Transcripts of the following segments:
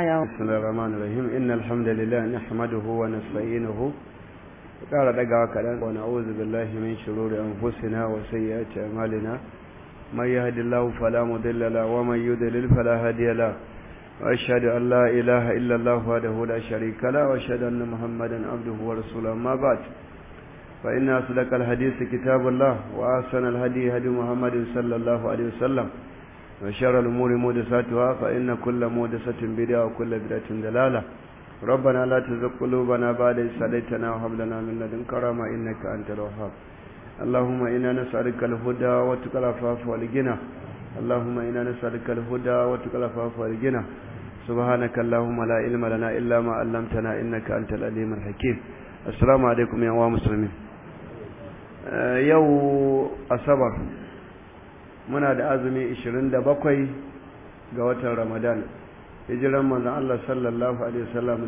آية بسم الله الرحمن الرحيم إن الحمد لله نحمده ونستعينه قال دقا كلام ونعوذ بالله من شرور أنفسنا وسيئات أعمالنا من يهد الله فلا مضل له ومن يضلل فلا هادي له وأشهد أن لا إله إلا الله وحده لا شريك له وأشهد أن محمدا عبده ورسوله أما بعد فإن أصدق الحديث كتاب الله وأحسن الهدي هدي محمد صلى الله عليه وسلم وشر الأمور محدثاتها فإن كل محدثة بدعة وكل بدعة ضلالة ربنا لا تزغ قلوبنا بعد إذ هديتنا وهب لنا من لدنك رحمة إنك أنت الوهاب اللهم إنا نسألك الهدى وتقى العفاف والغنى اللهم إنا نسألك الهدى وتقى العفاف والغنى سبحانك اللهم لا علم لنا إلا ما علمتنا إنك أنت العليم الحكيم السلام عليكم يا مسلمين يو أصبر muna da azumi 27 ga watan Ramadan hijiran manzon Allah sallallahu alaihi wasallam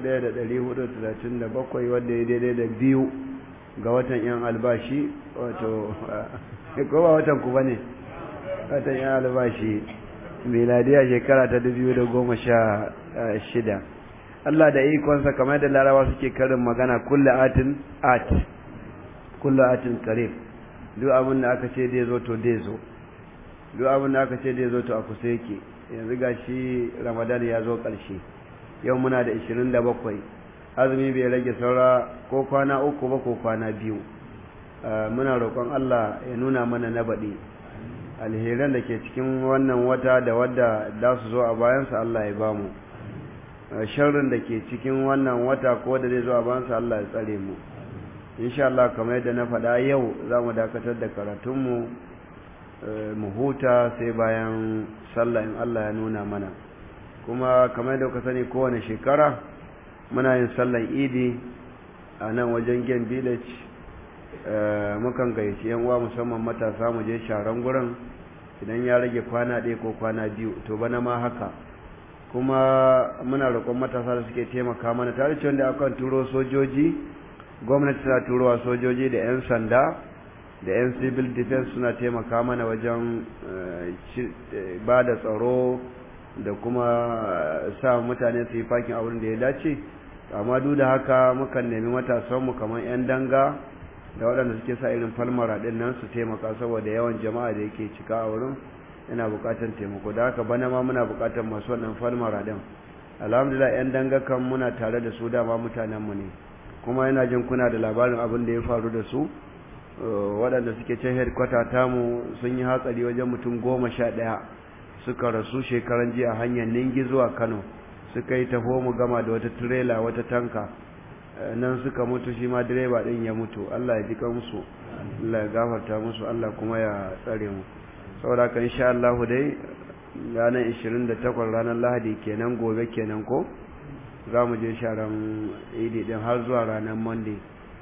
1437 wanda ya daidai da biyu ga watan yan albashi wato ko ba watan ku bane watan yan albashi miladiya shekara ta 2016 Allah da ikonsa kamar da larawa suke karin magana kullu atin at kullu atin qarib duk abin da aka ce dai zo to dai zo duk abin da aka ce da ya zo to a kusa yake yanzu ga shi ramadan ya zo ƙarshe yau muna da 27 azumi bai rage saura ko kwana uku ba ko kwana biyu muna roƙon allah ya nuna mana na baɗi alheran da ke cikin wannan wata da wadda za su zo a bayansa allah ya ba mu sharrin da ke cikin wannan wata ko da zai zo a bayansa allah ya tsare mu insha allah kamar yadda na faɗa yau za mu dakatar da karatunmu mu huta sai bayan sallah in Allah ya nuna mana kuma kamar da ka sani kowane shekara muna yin sallan idi a nan wajen gen village mukan gayyaci yan uwa musamman matasa mu je sharan gurin idan ya rage kwana ɗaya ko kwana biyu to bana ma haka kuma muna roƙon matasa da suke taimaka mana tare da wanda akan turo sojoji gwamnati tana turowa sojoji da 'yan sanda da 'yan civil defense suna taimaka mana wajen ba da tsaro da kuma sa mutane su yi fakin a wurin da ya dace amma duk da haka mukan nemi matasanmu kamar 'yan danga da waɗanda suke sa irin falmara ɗin nan su taimaka saboda yawan jama'a da yake cika a wurin yana buƙatar taimako da haka bana ma muna buƙatar masu wannan falmara ɗin alhamdulillah 'yan danga kan muna tare da su dama mutanenmu ne kuma yana jin kuna da labarin abin da ya faru da su waɗanda suke can headquarter tamu sun yi hatsari wajen mutum goma sha ɗaya suka rasu shekaran jiya hanyar ningi zuwa kano suka yi taho mu gama da wata tirela wata tanka nan suka mutu shi ma direba ɗin ya mutu allah ya ji musu allah ya gafarta musu allah kuma ya tsare mu saboda haka insha allahu dai ranar 28 ranar lahadi kenan gobe kenan ko za mu je sharan idi din har zuwa ranar monday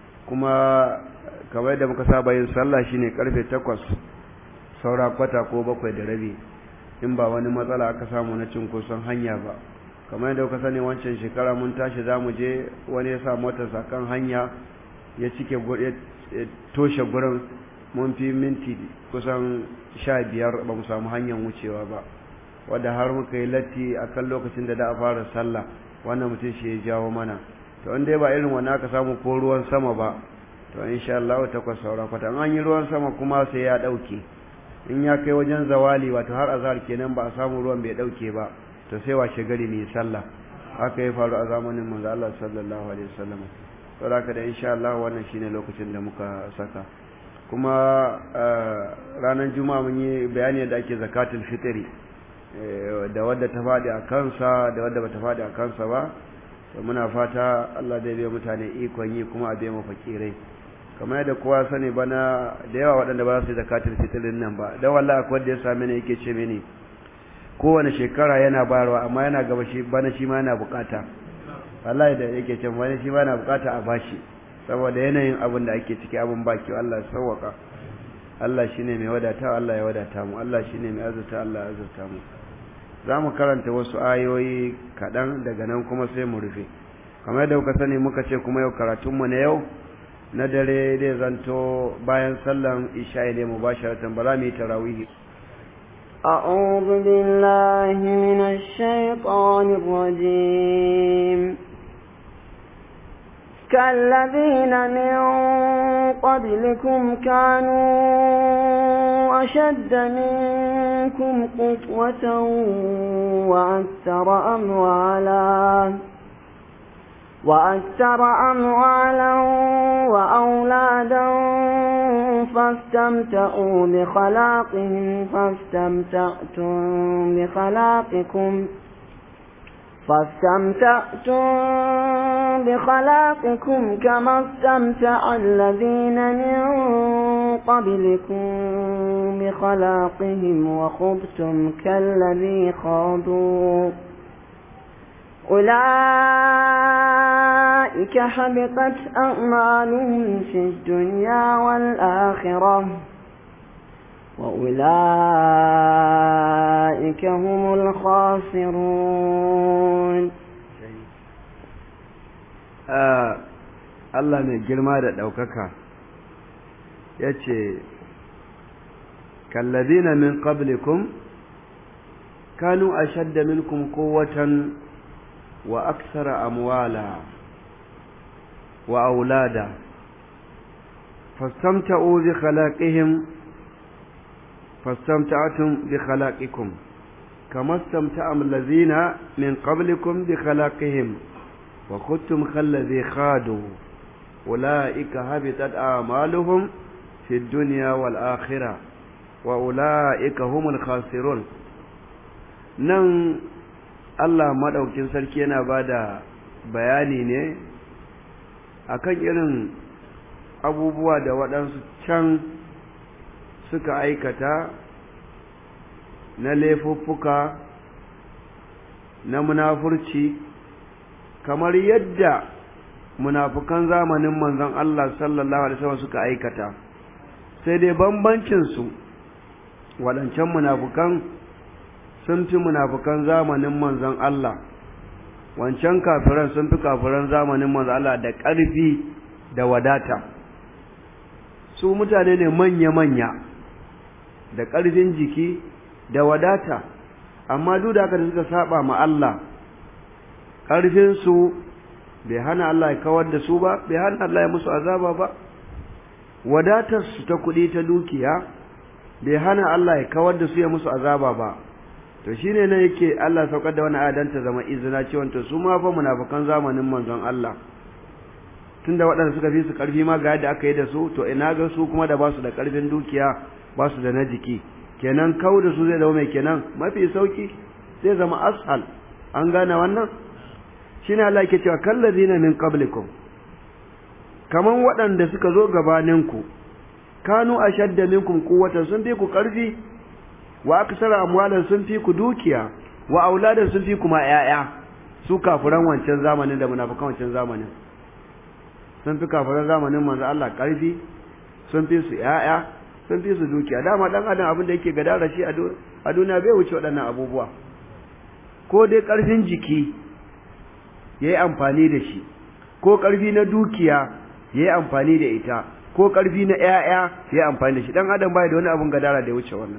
kuma kamar yadda muka saba yin sallah shine karfe takwas saura kwata ko bakwai da rabi in ba wani matsala aka samu na cinkoson hanya ba kamar yadda kuka sani wancan shekara mun tashi za mu je wani ya sa motarsa kan hanya ya cike toshe gurin mun fi minti kusan sha biyar ba mu samu hanyar wucewa ba wadda har muka yi latti a kan lokacin da da a fara sallah wannan mutum shi ya jawo mana to in dai ba irin wannan aka samu ko ruwan sama ba to insha Allah takwas saura kwata an yi ruwan sama kuma sai ya dauke in ya kai wajen zawali wato har azhar kenan ba a samu ruwan bai dauke ba to sai washe gari mai sallah haka ya faru a zamanin manzo Allah sallallahu alaihi wasallam to haka da insha Allah wannan shine lokacin da muka saka kuma ranar juma'a mun yi bayani da ake zakatul fitri da wadda ta faɗi a kansa da wadda bata faɗi a kansa ba to muna fata Allah zai biya mutane ikon yi kuma a biya fakirai kamar yadda kowa sani bana da yawa waɗanda ba su yi zakatul fitrin nan ba dan wallahi akwai wanda ya same ni yake ce mini kowane shekara yana bayarwa amma yana gaba shi bana shi ma yana bukata wallahi da yake ce bana shi ma yana bukata a bashi saboda yanayin abin da ake ciki abin baki Allah ya sauwaka Allah shine mai wadata Allah ya wadata mu Allah shine mai azurta Allah ya azurta mu za mu karanta wasu ayoyi kaɗan daga nan kuma sai mu rufe kamar yadda kuka sani muka ce kuma yau karatunmu na yau na dare zai zanto bayan sallan isha'i ne mu basharatan ba za mu yi tarawihi أعوذ بالله من الشيطان الرجيم كالذين من قبلكم كانوا أشد منكم قوة وأكثر أموالا وأكثر أموالا وأولادا فاستمتعوا بخلاقهم فاستمتعتم بخلاقكم فاستمتعتم بخلاقكم كما استمتع الذين من قبلكم بخلاقهم وخبتم كالذي خاضوا أولئك حبطت أعمالهم في الدنيا والآخرة وأولئك هم الخاسرون Allah mai girma da ɗaukaka ya ce, Kallazina min qablikum kanu a shadda minkum kowatan wa aksara amwala wa aulada fastamta'u bi khalaqihim fastamta'tum bi khalaqikum kama istamta'a allazina min qablikum bi khalaqihim wa kuntum kallazi khadu ulaika habitat a'maluhum fi dunya wal akhirah wa ulaika humul khasirun nan Allah maɗaukin sarki yana ba da bayani ne akan irin abubuwa da waɗansu can suka aikata na laifuffuka na munafurci kamar yadda munafukan zamanin manzon Allah sallallahu alaihi wasallam suka aikata sai dai bambancinsu waɗancan munafukan sun fi munafukan zamanin manzon Allah wancan kafiran sun fi kafiran zamanin manzon Allah da ƙarfi da wadata su mutane ne manya-manya da ƙarfin jiki da wadata amma duk da haka da suka saba ma Allah ƙarfinsu bai hana Allah ya kawar da su ba bai hana Allah ya musu azaba ba wadatarsu ta kuɗi ta dukiya bai hana Allah ya kawar da su ya musu azaba ba to shine nan yake Allah saukar da wani adan ta zama izina cewa to su ma fa munafikan zamanin manzon Allah tunda waɗanda suka fi su ƙarfi ma ga yadda aka yi da su to ina ga su kuma da ba su da ƙarfin dukiya ba su da na jiki kenan kau da su zai zama mai kenan mafi sauki zai zama ashal an gane wannan shine Allah yake cewa kallazina min qablikum kaman waɗanda suka zo gabaninku kanu ashadda minkum quwwatan sun fi ku ƙarfi wa aksara amwalan sun fi ku dukiya wa auladan sun fi kuma ƴaƴa su kafiran wancan zamanin da munafikan wancan zamanin sun fi kafiran zamanin manzo Allah ƙarfi sun fi su ƴaƴa sun fi su dukiya dama dan adam abin da yake gadara shi a duniya bai wuce waɗannan abubuwa ko dai ƙarfin jiki yayi amfani da shi ko ƙarfi na dukiya yayi amfani da ita ko ƙarfi na ƴaƴa yayi amfani da shi dan adam bai da wani abun gadara da ya wuce wannan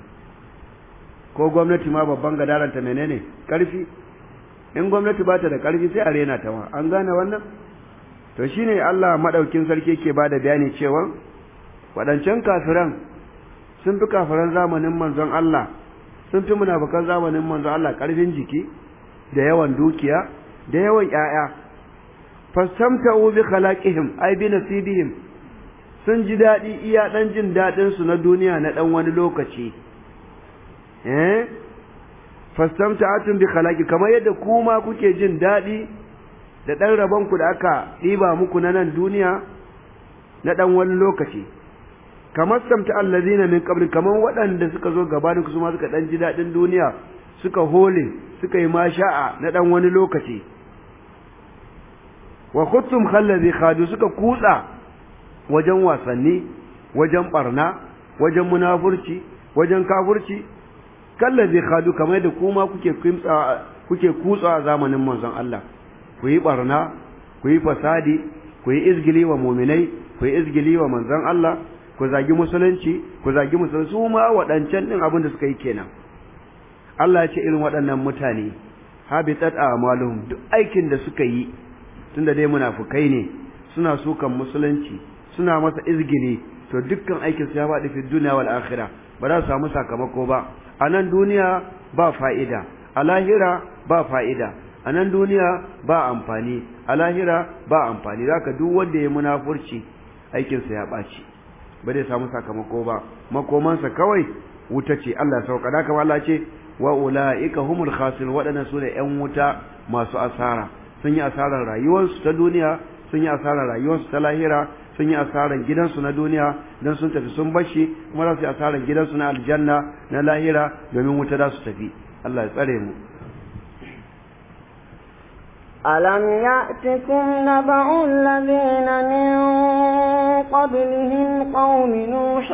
ko gwamnati ma babban gadaranta menene karfi in gwamnati ba ta da karfi sai a rena ta ma an gane wannan to shine Allah madaukin sarki yake bada bayani cewa wadancan kafiran sun fi kafiran zamanin manzon Allah sun fi munafikan zamanin manzon Allah karfin jiki da yawan dukiya da yawan ƴaƴa fastamta'u bi khalaqihim ay bi nasibihim sun ji daɗi iya ɗan jin daɗin su na duniya na ɗan wani lokaci eh fastamta'atun bi khalaqi kamar yadda kuma kuke jin dadi da dan rabon ku da aka diba muku na nan duniya na dan wani lokaci kamar samta allazina min qabli kamar waɗanda suka zo gabanin ku su ma suka dan ji dadin duniya suka hole suka yi masha'a na dan wani lokaci wa khuttum khallazi khadu suka kutsa wajen wasanni wajen barna wajen munafurci wajen kafurci kallazi khadu kamar da kuma kuke kimtsa kuke kutsa a zamanin manzon Allah ku yi barna ku yi fasadi ku yi izgili wa mu'minai ku yi izgili wa manzon Allah ku zagi musulunci ku zagi musulunci su ma waɗancan din abin da suka yi kenan Allah ya ce irin waɗannan mutane habitat a'maluhum duk aikin da suka yi tunda dai munafukai ne suna sukan musulunci suna masa izgili to dukkan aikin su ya faɗi fi duniya wal akhirah ba za su samu sakamako ba a nan duniya ba fa'ida a lahira ba fa'ida a nan duniya ba amfani a lahira ba amfani zaka duk wanda ya munafurci aikinsa ya ɓaci ba zai samu sakamako ba makomansa kawai wuta ce Allah ya sauka da kamar Allah ce wa ulaika humul khasirun waɗannan sune ƴan wuta masu asara sun yi asarar rayuwarsu ta duniya sun yi asarar rayuwarsu ta lahira sun yi asarar gidansu na duniya don sun tafi sun bashi kuma za su yi asarar gidansu na aljanna na lahira domin wuta za su tafi Allah ya tsare mu ألم يأتكم نبأ الذين من قبلهم قوم نوح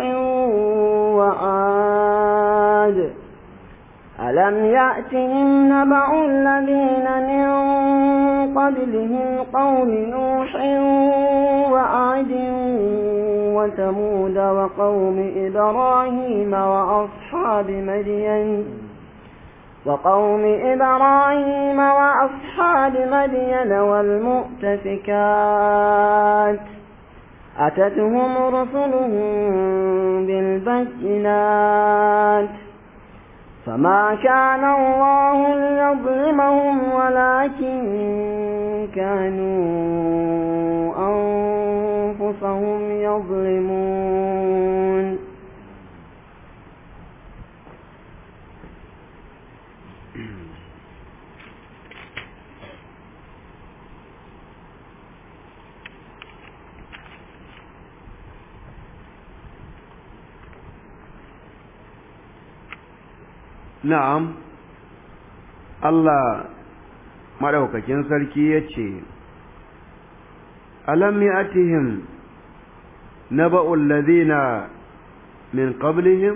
وعاد ألم يأتهم نبأ الذين من قبلهم قوم نوح وعاد وثمود وقوم إبراهيم وأصحاب مدين وقوم إبراهيم وأصحاب مدين والمؤتفكات أتتهم رسلهم بالبينات فما كان الله ليظلمهم ولكن كانوا أنفسهم يظلمون na'am Allah madaukakin sarki yace alam ya'tihim naba'ul ladina min qablihim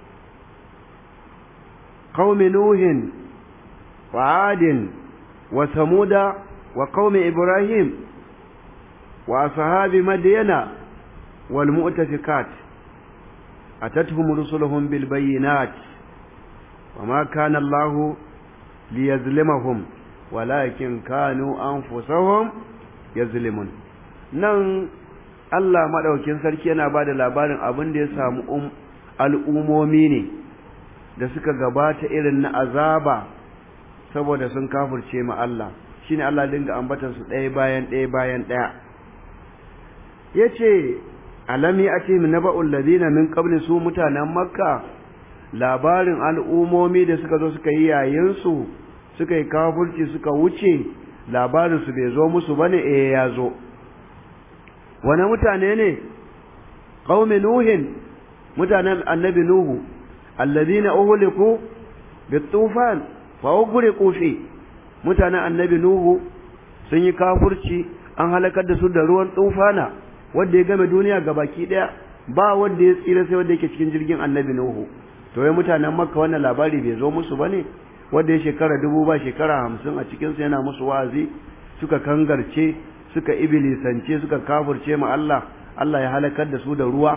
qaumi nuhin wa 'adin wa samuda wa qaumi ibrahim wa ashabi madyana wal mu'tafikat atatuhum rusuluhum bil bayyinati وما كان الله ليظلمهم ولكن كانوا أنفسهم يظلمون nan Allah madaukin sarki yana ba da labarin abin da ya samu al'umomi ne da suka gabata irin na azaba saboda sun kafurce ma Allah shine Allah dinga ambatan su ɗaya bayan ɗaya bayan ɗaya yace alami ati min naba'ul ladina min qabli su mutanen makka labarin al'umomi da suka zo suka yi yayinsu suka yi kafurci suka wuce labarinsu bai zo musu ba ne eh ya zo wane mutane ne ƙaumi nuhin mutanen annabi nuhu allazina uhuliku bitufan fa ugriqu fi mutanen annabi nuhu sun yi kafurci an halakar da su da ruwan tufana wanda ya game duniya gabaki daya ba wanda ya tsira sai wanda yake cikin jirgin annabi nuhu to wai mutanen makka wannan labari bai zo musu ba ne wanda ya shekara dubu ba shekara hamsin a cikinsu yana musu wa'azi suka kangarce suka ibilisance suka kafurce ma Allah Allah ya halakar da su da ruwa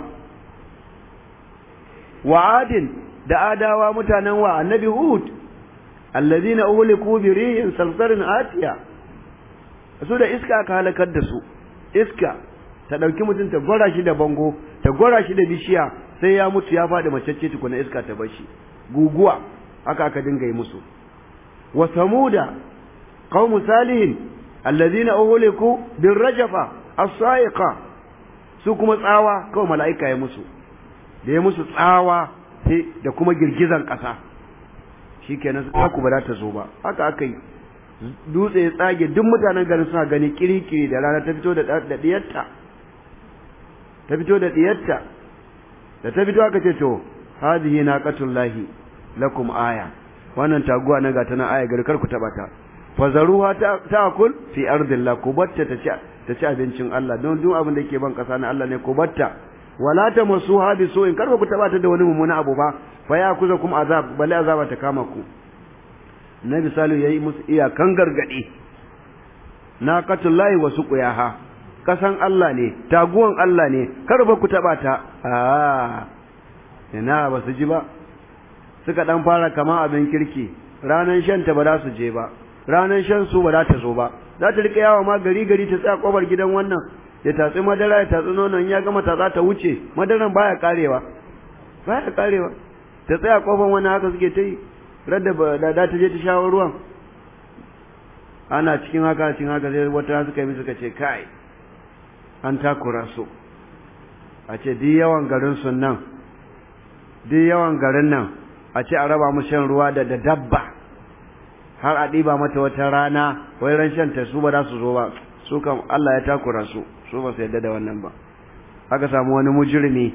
wa'adin da adawa mutanen wa annabi hud allazina uhliku bi rihin salsarin atiya su da iska aka halakar da su iska ta dauki mutum ta gwara shi da bango ta gwara shi da bishiya sai ya mutu ya faɗi macece tukuna iska ta bashi guguwa haka aka dinga yi musu wa samuda qaumu salihin alladhina uhliku bir rajafa as-sa'iqa su kuma tsawa kawai mala'ika ya musu da ya musu tsawa sai da kuma girgizan ƙasa shikenan su ku ba za ta zo ba haka aka yi dutse ya tsage duk mutanen garin suna gani kirikiri da rana ta fito da diyarta ta fito da diyarta da ta fito aka ce to hadhihi naqatullahi lakum aya wannan taguwa na gata na aya garkar ku taba ta fazaruha ta'kul fi ardillah ku batta ta ci ta ci abincin Allah don duk abin da yake ban kasa na Allah ne ku batta wala tamassuha bi su'in karba ku taba ta da wani mummuna abu ba fa ya kuza kuma azab bale azaba ta kama ku nabi salu yayi musu iyakan gargadi naqatullahi wa suqiyaha kasan Allah ne taguwan Allah ne karba ku taba ta ah ina ba su ji ba suka dan fara kama abin kirki ranan shan ta ba za su je ba ranan shan su ba za ta zo ba za ta rika yawa ma gari gari ta tsaya kofar gidan wannan ya tatsi madara ya tatsi nonon ya gama tatsa ta wuce madaran baya karewa baya karewa ta tsaya kofar wannan haka suke ta yi radda da da ta je ta shawo ruwan ana cikin haka cikin haka sai wata suka yi suka ce kai an takura su a ce duk yawan garin sun nan duk yawan garin nan a ce a raba mu shan ruwa da da dabba har a ɗiba mata wata rana wai ran shan ta su ba za su zo ba su kan Allah ya takura su su ba su yadda da wannan ba aka samu wani mujrimi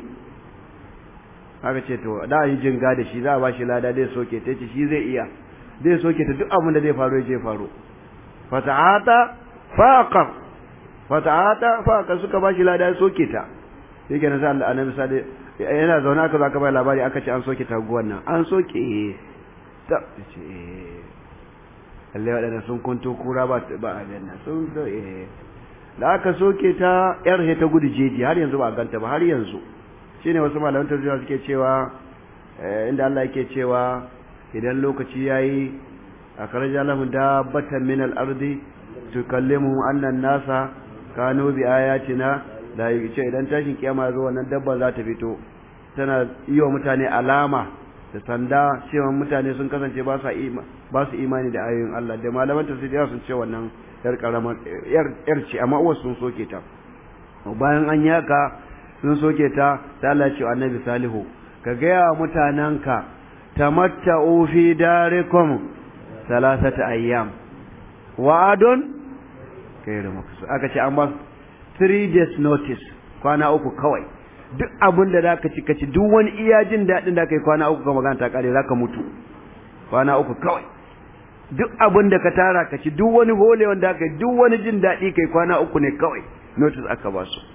aka ce to da yi jinga da shi za a ba shi lada zai soke ta ce shi zai iya zai soke ta duk abin da zai faru ya je faru fata'ata faqar fata'ata faqar suka ba shi lada ya soke ta yake na sa Allah annabi sade yana zaune aka zaka bai labari aka ce an soke taguwan nan an soke ta ce Allah wadanda sun kunto kura ba ba aljanna sun da eh da aka soke ta yar he ta gudu jeji har yanzu ba ganta ba har yanzu shine wasu malaman tafsiri suke cewa inda Allah yake cewa idan lokaci yayi akhraja lahum dabbatan min al-ardi tukallimu anna an-nasa kanu bi ayatina da ce idan tashin kiyama zo wannan dabba za ta fito tana yi wa mutane alama da sanda cewa mutane sun kasance ba sa ba su imani da ayoyin Allah da malaman tafsiri sun ce wannan yar karamar yar yar ce amma uwar sun soke ta bayan an yi haka sun soke ta ta Allah ce annabi salihu ka gaya wa mutananka tamatta'u fi darikum salasata ayyam wa'adun kairu maksu aka ce an ba three days notice kwana uku kawai duk abin da zaka ci kaci duk wani iya jin daɗin da kai kwana uku ka magana ta kare zaka mutu kwana uku kawai duk abin da ka tara ka ci duk wani hole wanda kai duk wani jin daɗi kai kwana uku ne kawai notice aka ba su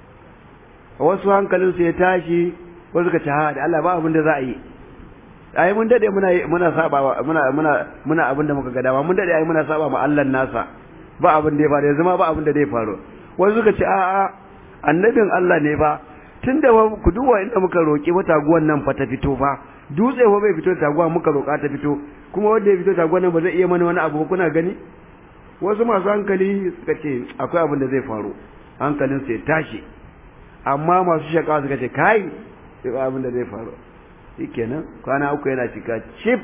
wasu hankalin su ya tashi wasu ka ci ha da Allah ba abin da za a yi ai mun dade muna muna saba muna muna muna abin da muka ga dama mun dade ai muna saba ma Allah nasa ba abin da ya faru yanzu ma ba abin da zai faru wasu suka ce a'a annabin Allah ne ba tunda ku duba inda muka roki mata taguwan nan fa ta fito fa dutse fa bai fito taguwa muka roka ta fito kuma wanda ya fito taguwan nan ba zai iya mana wani abu kuna gani wasu masu hankali suka ce akwai abin da zai faru hankalin su ya tashi amma masu shakawa suka ce kai sai abin da zai faru shikenan kwana uku yana cika chip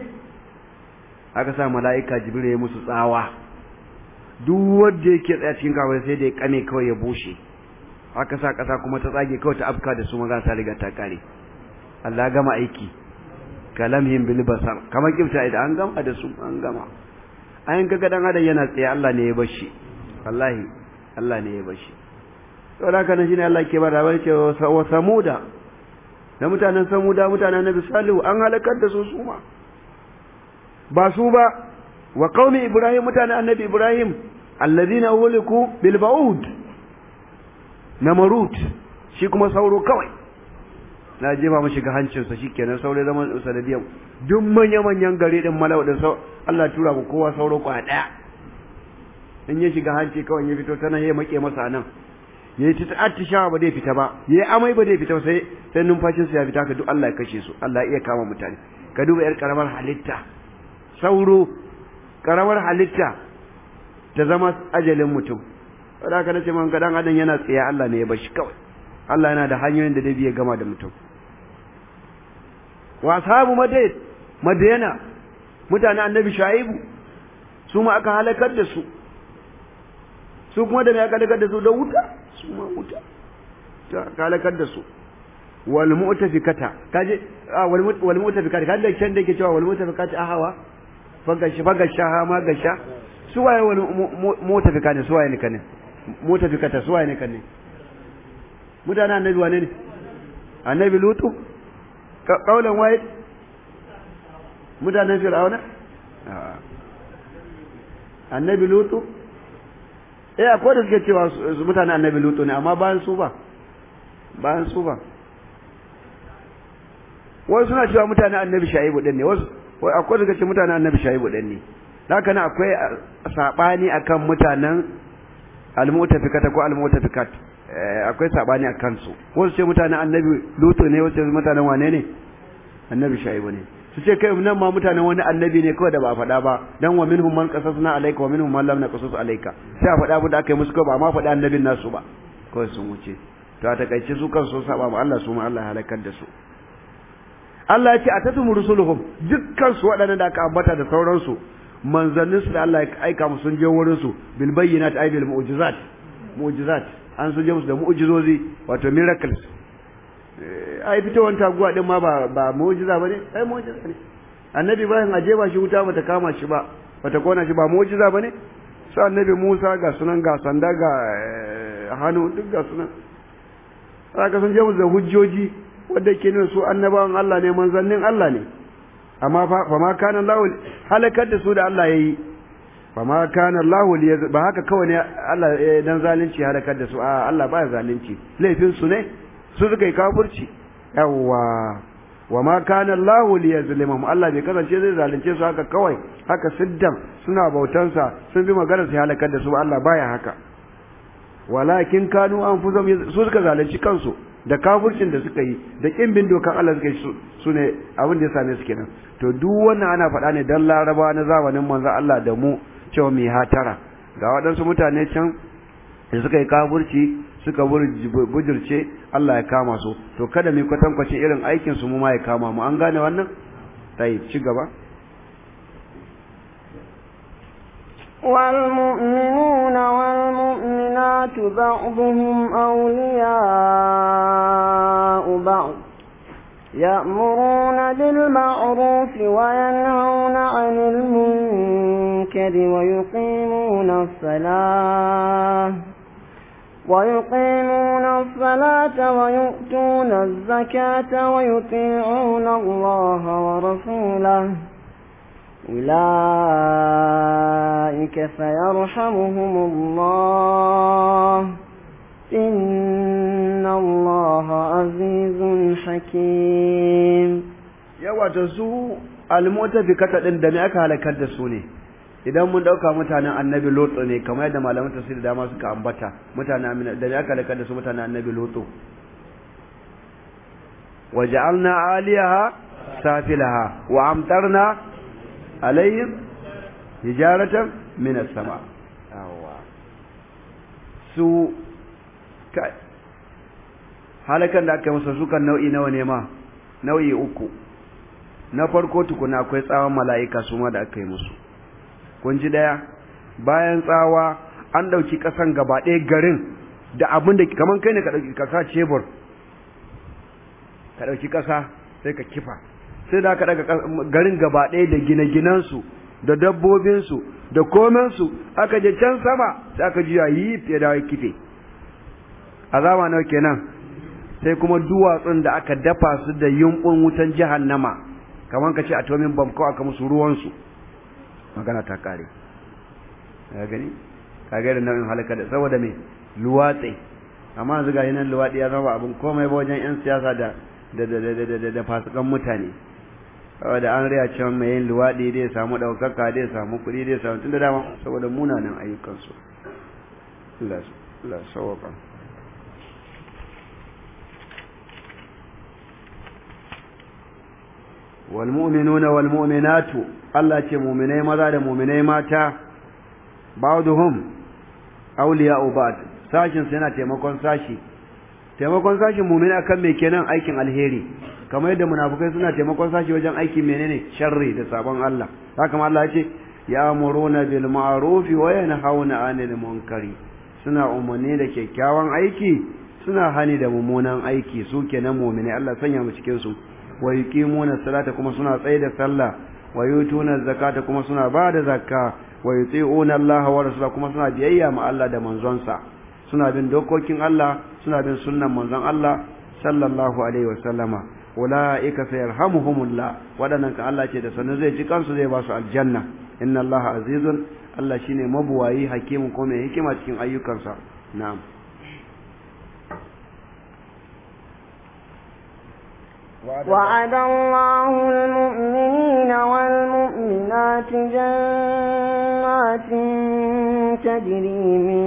aka sa mala'ika jibril ya musu tsawa duk wanda yake tsaya cikin kawai sai da ya kame kawai ya bushe aka sa kasa kuma ta tsage kawai ta afka da su maza ta riga ta kare Allah gama aiki kalamhim bil basar kamar kifta idan an gama da su an gama ayin kaga dan adam yana tsaye Allah ne ya bashi wallahi Allah ne ya bashi to da kana shine Allah ke bada bai ce wa samuda da mutanen samuda mutanen nabi salihu an halakar da su suma ba su ba wa qaumi ibrahim mutanen annabi ibrahim alladhina uliku bil ba'ud namarut shi kuma sauro kawai na jefa mu shiga hancinsa shikenan sauro zaman sanadiyan duk manya manyan gari din malau din sau Allah tura ku kowa sauro kwa daya in ya shiga hanci kawai ya fito tana ya make masa nan yayi ta attishawa ba zai fita ba yayi amai ba zai fita sai sai numfashin sa ya fita ka duk Allah ya kashe su Allah iya kama mutane ka duba yar karamar halitta sauro karamar halitta ta zama ajalin mutum wadda aka nace man gadan adam yana tsaye Allah ne ya bashi kawai Allah yana da hanyoyin da zai gama da mutum wa ashabu madayt madayana mutanen annabi shaibu su ma aka halakar da su su kuma da me aka halakar da su da wuta su ma wuta ta aka halakar da su wal mu'tafikata kaje wal mu'tafikata kaje da can da yake cewa wal mu'tafikata ahawa fagashi fagasha ha ma gasha su waye wani motafika ne su waye ne kane motafikata su waye ne kane mutanen annabi wane ne annabi lutu kaulan waye mutanen fir'auna annabi lutu eh akwai da suke cewa mutanen annabi lutu ne amma bayan su ba bayan su ba wasu suna cewa mutanen annabi shaibu din ne wasu akwai da suke mutanen annabi shaibu din ne haka nan akwai sabani akan mutanen almutafikata ko almutafikat akwai sabani akan su wasu ce mutanen annabi lutu ne wasu ce mutanen wane ne annabi shaibu ne su ce kai nan ma mutanen wani annabi ne kawai da ba a faɗa ba dan wa minhum man qasasna alayka wa minhum man lam naqasus alayka sai a faɗa abin da aka yi musu kawai ba ma faɗa annabin nasu ba kawai sun wuce to a takaice su kan sun saba ma Allah su ma Allah halakar da su Allah ya ce a tatumu rusuluhum dukkan su waɗannan da aka ambata da sauransu manzannin su da Allah ya aika musu sun je wurin su bil bayyinat ay bil mu'jizat mu'jizat an sun je musu da mu'jizozi wato miracles ai fitowar taguwa din ma ba ba mu'jiza bane ai mu'jiza ne annabi Ibrahim aje ba shi wuta bata kama shi ba bata kona shi ba mu'jiza bane sai annabi Musa ga sunan ga sanda ga hannu duk ga sunan saka sun je musu da hujjoji wanda ke nuna su annabawan Allah ne manzannin Allah ne amma fa ma kana Allah halakar da su da Allah yayi fa ma kana Allah ba haka kawai ne Allah dan zalunci halakar da su a Allah ba zalunci laifin su ne su suka yi kafirci yawa wa ma kana Allah liyazlimahum Allah bai kasance zai zalunce su haka kawai haka siddan suna bautansa sun bi magana su halakar da su Allah baya haka walakin kanu anfusahum su suka zalunci kansu da kafircin da suka yi da kin bin dokan Allah suka yi su ne abin da ya same su kenan to duk wannan ana faɗa ne dan laraba na zamanin manzo Allah da mu cewa mai hatara ga waɗansu mutane can da suka yi kafirci suka bujirce Allah ya kama su to kada mu kwatankwace irin aikin su mu ma ya kama mu an gane wannan tayi ci gaba والمؤمنون والمؤمنات بعضهم أولياء بعض يأمرون بالمعروف وينهون عن المنكر ويقيمون الصلاة ويقيمون الصلاة ويؤتون الزكاة ويطيعون الله ورسوله أولئك سيرحمهم الله إن الله عزيز حكيم yawa ta su almutafikata din da me aka halakar da su ne idan mun dauka mutanen annabi lotso ne kamar yadda malaman tafsir da dama suka ambata mutanen amina da me aka halakar da su mutanen annabi lotso waja'alna aliyaha safilaha wa amtarna alayhim hijaratan min as-sama yawa su kai halakan da aka musu sukan nau'i nawa ne ma nau'i uku na farko tukuna akwai tsawon mala'ika su ma da aka yi musu kun ji daya bayan tsawa an dauki kasan gaba ɗaya garin da abin da kaman kai ne ka dauki kasa cebur ka dauki kasa sai ka kifa sai da aka daga garin gaba ɗaya da gine-ginensu da dabbobinsu da komensu aka je can sama sai aka juya yi fiye da kife azaba nawa kenan sai kuma duwatsun da aka dafa su da yumbun wutan jahannama kamar ka ce atomin bomb ko aka musu ruwansu magana ta kare ka gani ka ga da nau'in halaka da saboda me luwatsi amma yanzu ga nan luwadi ya zama abin komai ba wajen yan siyasa da da da da da da fasikan mutane saboda an riya cewa mai yin luwadi dai samu daukaka dai samu kuɗi dai samu tunda dama saboda munanan ayyukansu Allah Allah sawaba والمؤمنون والمؤمنات الله ce mu'minai maza da mu'minai mata ba'dhum awliya'u ba'd sashin su yana taimakon sashi taimakon sashin mu'mini akan me kenan aikin alheri kamar yadda munafikai suna taimakon sashi wajen aikin menene sharri da sabon Allah haka ma Allah ya ce ya'muruna bil ma'ruf wa yanhauna 'anil munkari suna umarni da kyakkyawan aiki suna hani da mummunan aiki su kenan mu'mini Allah sanya mu cikin su wa yuqimuna salata kuma suna tsaye da sallah wa yutuna zakata kuma suna ba da zakka wa yuti'una Allah wa rasulahu kuma suna biyayya ma Allah da manzonsa suna bin dokokin Allah suna bin sunnan manzon Allah sallallahu alaihi wa sallama ulaika sayarhamuhumullah wadannan kan Allah ce da sanin zai ji kansu zai ba su aljanna inna Allah azizun Allah shine mabuwayi hakimin kuma mai hikima cikin ayyukansa na'am وعد الله المؤمنين والمؤمنات جنات تجري من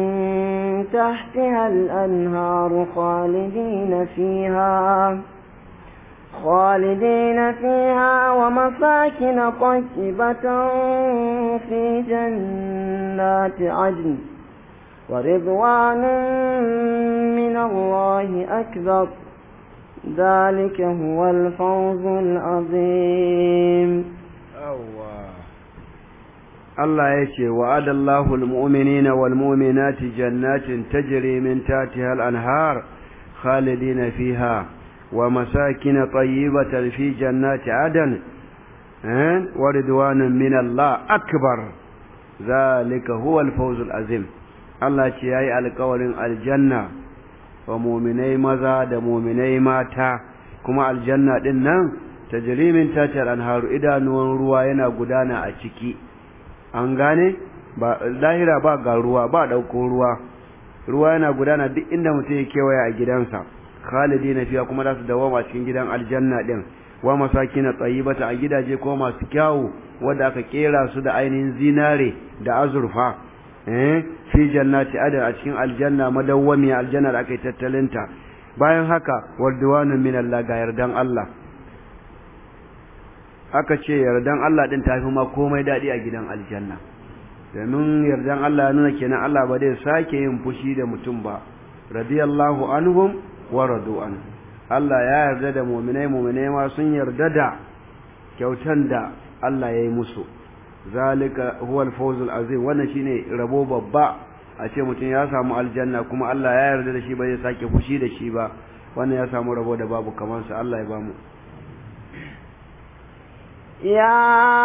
تحتها الأنهار خالدين فيها خالدين فيها ومساكن طيبة في جنات عدن ورضوان من الله أكبر ذلك هو الفوز العظيم Allah ya ce wa'adallahu almu'minina wal mu'minati jannatin tajri min tahtiha al-anhar khalidina fiha wa masakin tayyibatan fi jannati adan wa ridwanun min Allah akbar zalika huwa al-fawz al-azim Allah ce yayi alƙawarin aljanna wa mu'minai maza da mu'minai mata kuma aljanna din nan tajri min tahtiha al-anhar idanuwan ruwa yana gudana a ciki an gane ba lahira ba ga ruwa ba dauko ruwa ruwa yana gudana duk inda mutum ya kewaya a gidansa khalidina fiya kuma za su dawoma cikin gidan aljanna din wa masakin tayyibata a gidaje ko masu kyawu wanda aka kera su da ainihin zinare da azurfa eh fi jannati adan a cikin aljanna madawwami aljanna da aka yi tattalinta bayan haka warduwanun min Allah ga yardan Allah aka ce yardan Allah din tafi ma komai dadi a gidan aljanna domin yardan Allah ya nuna kenan Allah ba zai sake yin fushi da mutum ba radiyallahu anhum wa radu an Allah ya yarda da mu'minai mu'minai ma sun yarda da kyautan da Allah ya yi musu zalika huwa al-fawzul azim wannan shine rabo babba a ce mutum ya samu aljanna kuma Allah ya yarda da shi ba zai sake fushi da shi ba wannan ya samu rabo da babu kamar sa Allah ya bamu يا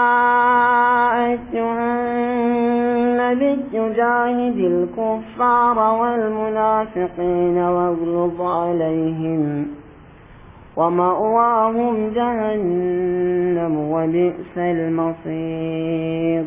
أيها النبي جاهد الكفار والمنافقين واغلظ عليهم ومأواهم جهنم وبئس المصير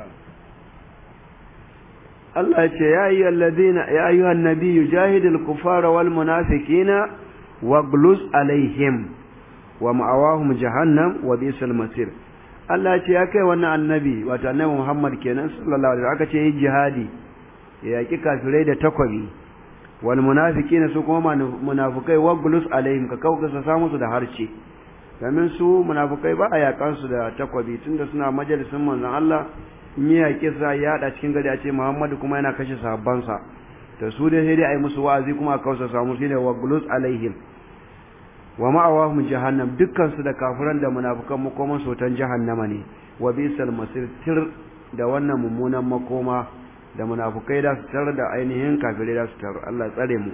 Allah ce ya yi alladhina ya ayyuhan nabiyyu jahidil kufara wal munafiqina wagluz alaihim wa ma'awahum jahannam wa bi'sal masir Allah ce ya kai wannan annabi wato annabi Muhammad kenan sallallahu alaihi aka ce yi jihadi ya yaki kafirai da takwabi wal munafiqina su kuma munafikai wagluz alaihim ka kauka sa samu su da harce domin su munafikai ba a yakan su da takwabi tunda suna majalisin manzon Allah in ya yaƙi sa ya haɗa cikin gari a ce Muhammadu kuma yana kashe sahabbansa to su dai sai dai a yi musu wa'azi kuma a kausa samu shine wa gulus alaihim wa ma'awahum jahannam dukkan su da kafiran da munafikan makoman sotan jahannama ne wa bisal masir tir da wannan mummunan makoma da munafukai da su tar da ainihin kafirai da su tar Allah tsare mu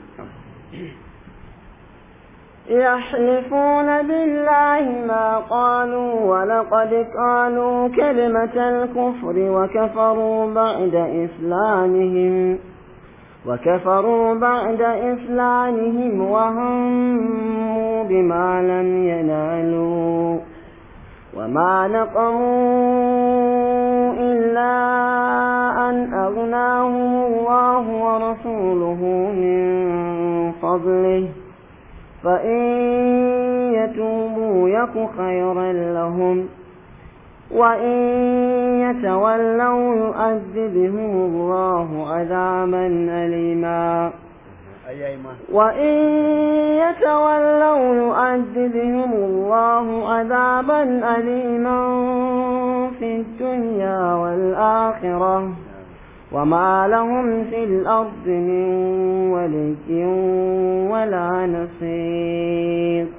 يحلفون بالله ما قالوا ولقد قالوا كلمة الكفر وكفروا بعد إسلامهم وكفروا بعد إسلامهم وهموا بما لم ينالوا وما نقموا إلا أن أغناهم الله ورسوله من فضله فإن يتوبوا يك خيرا لهم وإن يتولوا يؤذبهم الله عذابا أليما وإن يتولوا يؤذبهم الله عذابا أليما في الدنيا والآخرة وما لهم في الأرض من ولي ولا نصير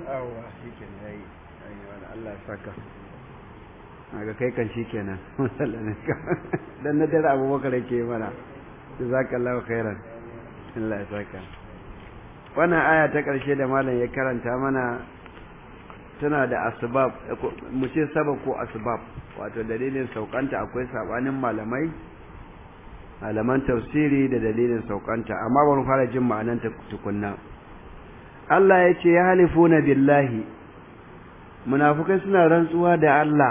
ga kai kan shi kenan dan na dare abubakar yake mana jazakallahu khairan Allah ya saka wannan aya ta karshe da malam ya karanta mana tana da asbab mu ce sabab ko asbab wato dalilin saukanta akwai sabanin malamai malaman tafsiri da dalilin saukanta amma bari fara jin ma'anan ta tukunna Allah ya ce ya halifuna billahi munafukai suna rantsuwa da Allah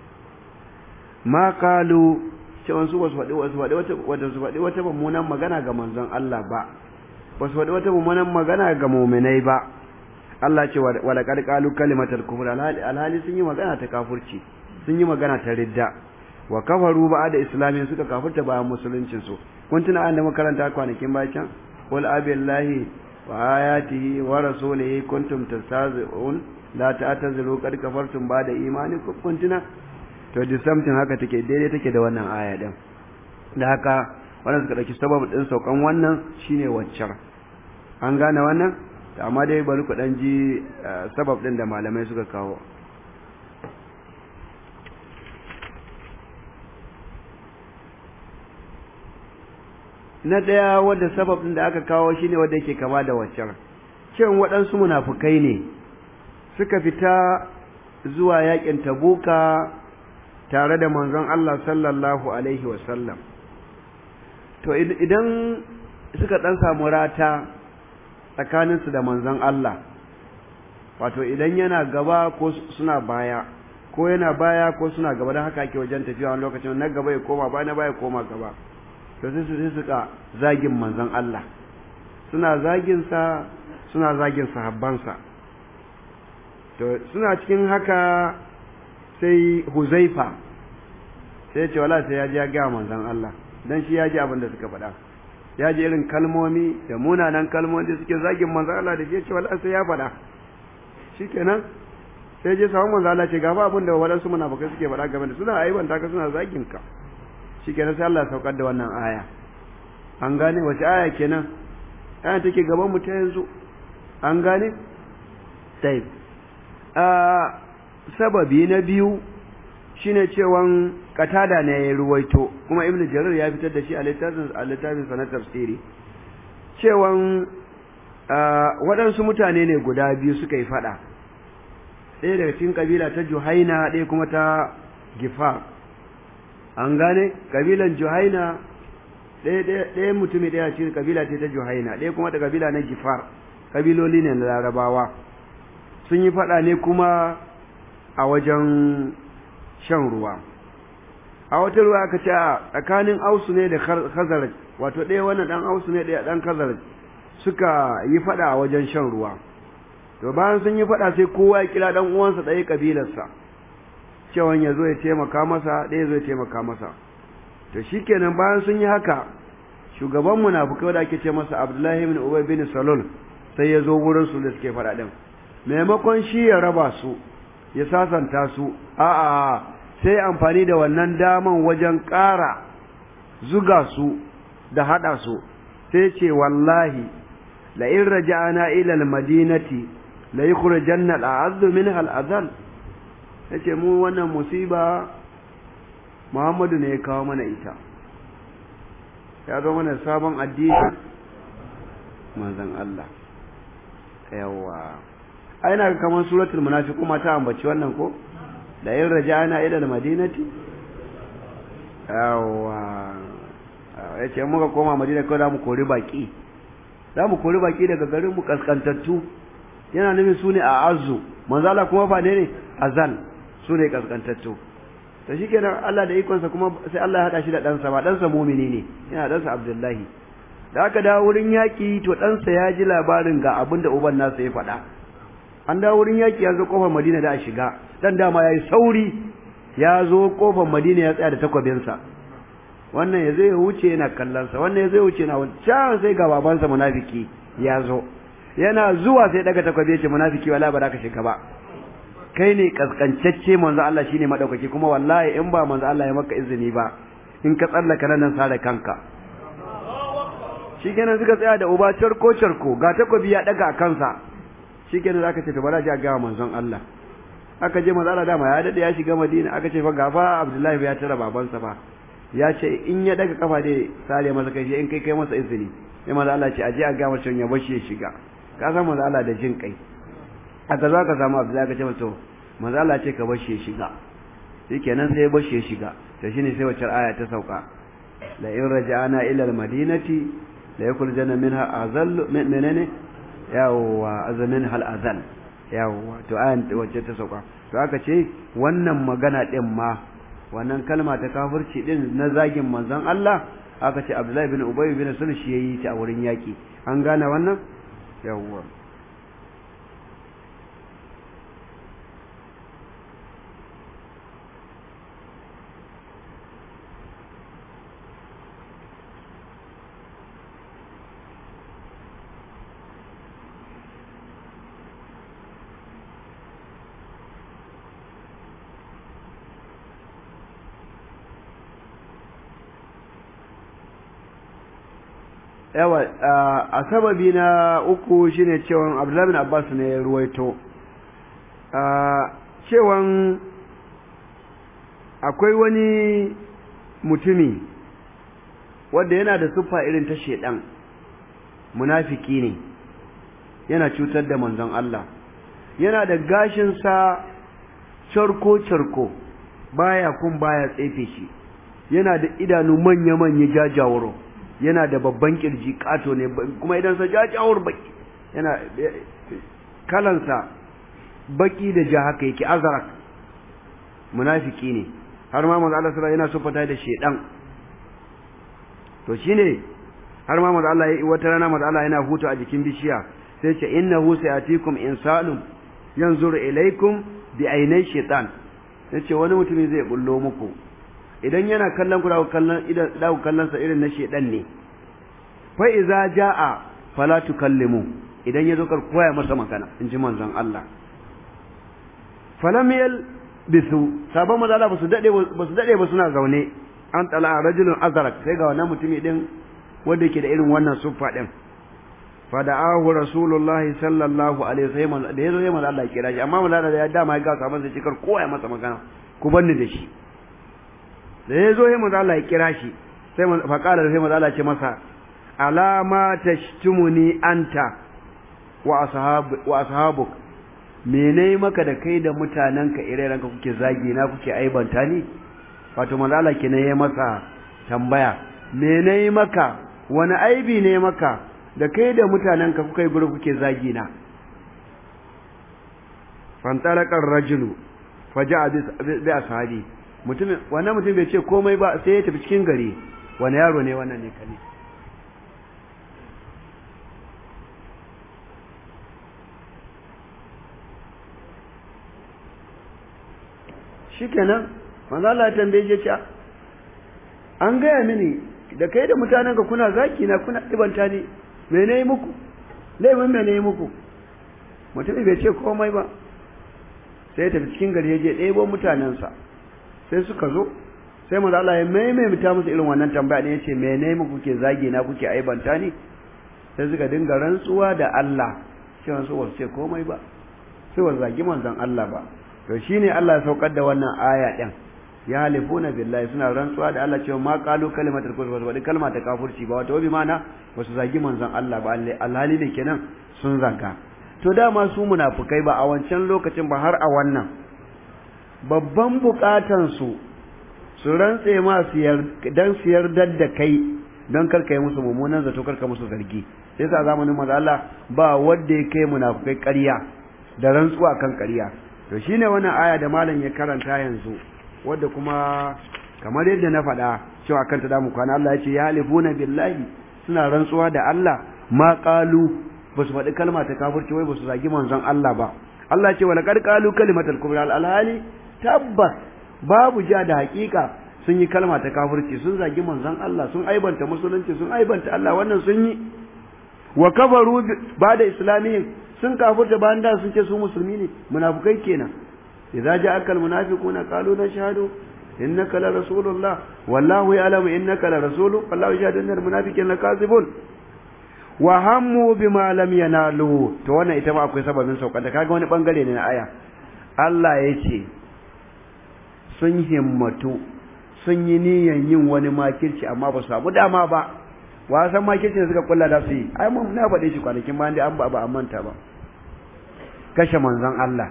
ma kalu cewa su wasu faɗi wasu faɗi wata wata su faɗi wata mummunan magana ga manzon Allah ba wasu faɗi wata mummunan magana ga mu'minai ba Allah ce wa laqad qalu kalimatal kufr alhali sun yi magana ta kafirci sun yi magana ta ridda wa kafaru ba da islamin suka kafirta bayan musuluncin su kun tuna an da makaranta kwanakin bayan qul abillahi wa ayatihi wa rasulihi kuntum tastazi'un la ta'tazilu qad kafartum ba da imani kuntina to the something haka take daidai take da wannan aya din da haka wannan suka dauki sabab din saukan wannan shine waccar an gane wannan amma dai bari ku dan ji sabab din da malamai suka kawo na daya wanda sabab din da aka kawo shine wanda yake kama da waccar cewa waɗansu munafukai ne suka fita zuwa yakin tabuka tare da manzon Allah sallallahu alaihi wasallam to idan suka dan samu rata tsakaninsu da manzon Allah wato idan yana gaba ko suna baya ko yana baya ko suna gaba don haka ake wajen tafiya wani lokacin na gaba ya koma baya na baya koma gaba to sai su suka zagin manzon Allah suna zagin sa suna zagin sahabbansa to suna cikin haka sai Huzaifa sai ce wala sai ya ji ya ga manzon Allah dan shi ya ji abin da suka faɗa ya ji irin kalmomi da munanan kalmomi da suke zagin manzon Allah da shi ya ce wala sai ya faɗa shikenan sai je samu manzon Allah ce ga ba abin da wadansu munafikai suke faɗa game da suna aibanta ka suna zagin ka shikenan sai Allah ya saukar da wannan aya an gane wace aya kenan aya take gaban mu ta yanzu an gane tayyib sababi na biyu shine cewan katada ne ya ruwaito kuma ibnu jarir ya fitar da shi a littafin a littafin sa na tafsiri cewan waɗansu mutane ne guda biyu suka yi fada ɗaya daga cikin kabila ta juhaina ɗaya kuma ta gifar an gane kabilan juhaina ɗaya mutumi ɗaya cikin kabila ce ta juhaina ɗaya kuma ta kabila na gifar kabiloli ne na larabawa sun yi fada ne kuma a wajen shan ruwa a wata ruwa aka ce a tsakanin ausu ne da khazaraj wato ɗaya wannan ɗan ausu ne ɗaya ɗan khazaraj suka yi faɗa a wajen shan ruwa to bayan sun yi faɗa sai kowa ya kira ɗan uwansa ɗaya ƙabilarsa cewa ya zo ya taimaka masa ɗaya zo ya taimaka masa to shikenan bayan sun yi haka shugaban munafukai da ake ce masa abdullahi bin ubay bin salul sai ya zo wurin su da suke faɗa ɗin maimakon shi ya raba su ya sasanta su a'a sai amfani da wannan daman wajen ƙara zuga su da haɗa su sai ce wallahi la in raja'ana ila al-madinati la yukhrijanna al-a'azzu minha al-azal yace mu wannan musiba Muhammadu ne ya kawo mana ita ya zo mana sabon addini manzon Allah yawa ai na kamar suratul munafiqun ma ta ambaci wannan ko da in raja'ana ila al-madinati yawa yace muka koma madina ko za mu kori baki za mu kori baki daga garin mu kaskantattu yana nufin su ne a azu manzala kuma ba ne ne azal su ne kaskantattu to shikenan Allah da ikonsa kuma sai Allah ya hada shi da ɗansa ba ɗansa mumini ne yana ɗansa Abdullahi da aka dawo wurin yaƙi to ɗansa ya ji labarin ga abin da uban nasa ya faɗa an dawo wurin yaƙi ya zo ƙofar Madina da a shiga dan dama ya yi sauri ya zo ƙofar Madina ya tsaya da takwabinsa wannan ya zai wuce yana kallonsa wannan ya zai wuce na wancan sai ga babansa munafiki ya zo yana zuwa sai daga takwabi ya ce munafiki wala ba za ka shiga ba kai ne kaskancacce manzo Allah shine madaukaki kuma wallahi in ba manzo Allah ya maka izini ba in ka tsallaka nan sare kanka shikenan suka tsaya da uba charko charko ga takobi ya daga a kansa shikenan zaka ce to bara ji a ga manzon Allah aka je manzo Allah dama ya dade ya shiga Madina aka ce fa gafa Abdullahi ya tara babansa fa ya ce in ya daga kafa dai sare masa kai in kai kai masa izini sai manzo Allah ce aje a ga masa ya bashi ya shiga ka san manzo Allah da jin kai aka zo aka samu Abdullahi ka ce masa manzo Allah ce ka bashi ya shiga shikenan sai ya bashi ya shiga to shine sai wacce aya ta sauka la in raja'ana ila al-madinati la yakhrujanna minha azal menene yawa azamin hal azal yawa to ayan wacce ta sauka to aka ce wannan magana din ma wannan kalma ta kafirci din na zagin manzon Allah aka ce Abdullahi bin Ubay bin Sulh shi yayi ta a wurin yaki an gane wannan yawwa yawa a sababi na uku shine cewa Abdullahi bin Abbas ne ya ruwaito cewan akwai wani mutumi wanda yana da siffa irin ta shedan munafiki ne yana cutar da manzon Allah yana da gashinsa charko-charko baya kun baya tsefe shi yana da idanu manya-manya jajawaro yana da babban kirji kato ne kuma idan sa jajawar baki yana kalansa baki da ja haka yake azarak munafiki ne har ma manzo Allah sallallahu yana sufata da shedan to shine har ma manzo Allah wata rana manzo Allah yana hutu a jikin bishiya sai ce innahu sayatikum insanun yanzuru ilaikum bi ainai shaitan yace wani mutumi zai bullo muku idan yana kallon ku dawo kallon idan dawo kallon sa irin na shedan ne fa iza jaa fala tukallimu idan yazo kar koya masa magana inji manzon Allah falam yal bisu sabon mazala basu dade basu dade ba suna zaune an tala rajulun azrak sai ga wannan mutumi din wanda yake da irin wannan suffa din fada'ahu rasulullahi sallallahu alaihi wasallam da yazo yayin Allah kira shi amma mulada da ya dama ya ga sabon sai cikar koya masa magana ku banni da shi da yazo yayin Allah ya kira shi sai fa qala sai Allah ya ce masa alama tashtumuni anta wa ashab wa ashabuk mene maka da kai da mutanenka ire-irenka kuke zagi na kuke aibanta ni wato manzo Allah kenan yayi masa tambaya mene maka wani aibi ne maka da kai da mutanenka kuka yi guri kuke zagi na fantalakar rajulu faja bi ashabi mutum wannan mutum bai ce komai ba sai ya tafi cikin gari wani yaro ne wannan ne kane shikenan manzo Allah ya tambaye shi an gaya mini da kai da mutanenka kuna zaki na kuna ibanta ni me ne yi muku laifin me ne yi muku mutum bai ce komai ba sai tafi cikin gari ya je ɗebo mutanensa sai suka zo sai manzo Allah ya maimaita musu irin wannan tambaya ne yace me ne muku kuke zagi na kuke aibanta ni sai suka dinga rantsuwa da Allah cewa su wasu ce komai ba sai wasu zagi manzon Allah ba to shine Allah ya saukar da wannan aya din ya halifuna billahi suna rantsuwa da Allah cewa ma qalu kalimatul kufr wa kalma ta kafirci ba wato bi mana wasu zagi manzon Allah ba alhali ne kenan sun zaga to dama su munafukai ba a wancan lokacin ba har a wannan babban bukatan su su rantse ma dan su yardar da kai don karka yi musu mummunan zato karka musu zargi sai sa zamanin manzo Allah ba wanda ya kai munafukai ƙarya da rantsuwa kan ƙarya to shine wannan aya da malam ya karanta yanzu wadda kuma kamar yadda na faɗa cewa kanta da mu kwana Allah ya ce ya halifuna billahi suna rantsuwa da Allah ma qalu ba su faɗi kalma ta kafirci wai ba su zagi manzon Allah ba Allah ya ce wala qad qalu kalimatal kufr al alhali tabbas babu ja da hakika sun yi kalma ta kafirci sun zagi manzon Allah sun aibanta musulunci sun aibanta Allah wannan sun yi wa kafaru ba da islamiyin sun kafirta bayan da sun ce su musulmi ne munafukai kenan idza ja'aka almunafiquna qalu nashhadu innaka la rasulullah wallahu ya'lamu innaka la rasulu wallahu yashhadu innal munafiqina lakazibun wa hammu bima lam yanalu to wannan ita ma akwai sababin saukar da kaga wani bangare ne na aya Allah ya ce sun himmatu sun yi niyan yin wani makirci amma ba su samu dama ba wasan makirci da suka kulla da su yi ai mun na faɗe shi kwanakin bayan da an ba ba an manta ba kashe manzon Allah